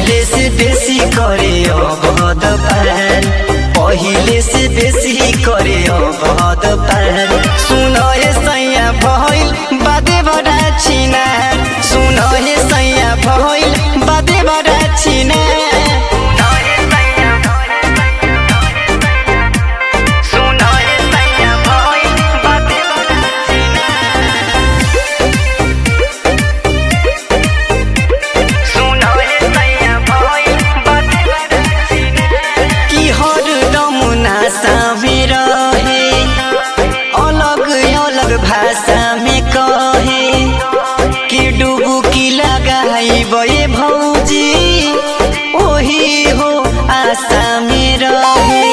पहिले से बेसी करे अबहद पार पहिले से बेसी करे अबहद पार सुन हे सैया भइल बादे बडा छिना सुन हे सैया भइल बादे बडा छिना सुन हे सैया भइल बादे बडा छिना कि हर नमुना सामे रहे अलग अलग भाषा में कहे कि डुबु की लगाई बे भौजी ओही हो आशा में रहे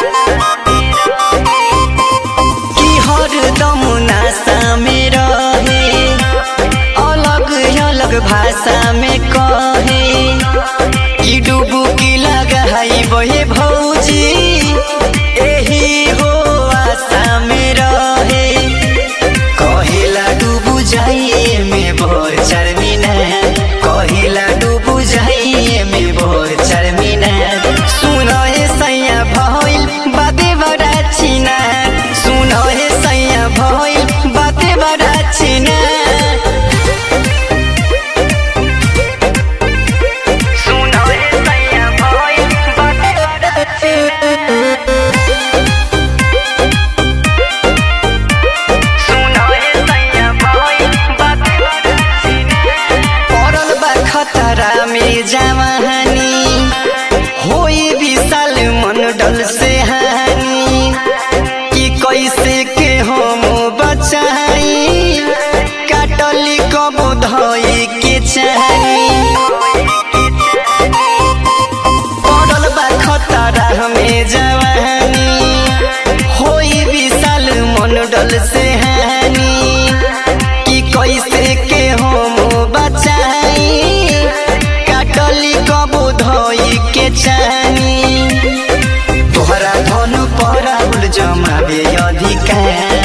कि हर नमुना सामे रहे अलग अलग भाषा में कहे कि डुबु की लगाई बहे भौजी एही हो आशा में रहे कहिला डुबु जाइए में भोर चरमिना कहिला डुबु जाइए में भोर चरमिना सुन हे सैया भइल बाते बडा छिना सुन हे सैया भइल बाते बडा छिना पड़ल बा खतरा में जवानी होई विशाल मंडल से हानि कि कैसे के हम बचाई काटली कब धई के चाही पड़ल बा खतरा में जवानी होई विशाल मंडल से हानि कि कैसे के हम बचाई काटली कब धोई के चानी तोहरा धन पर जमावे अधिकार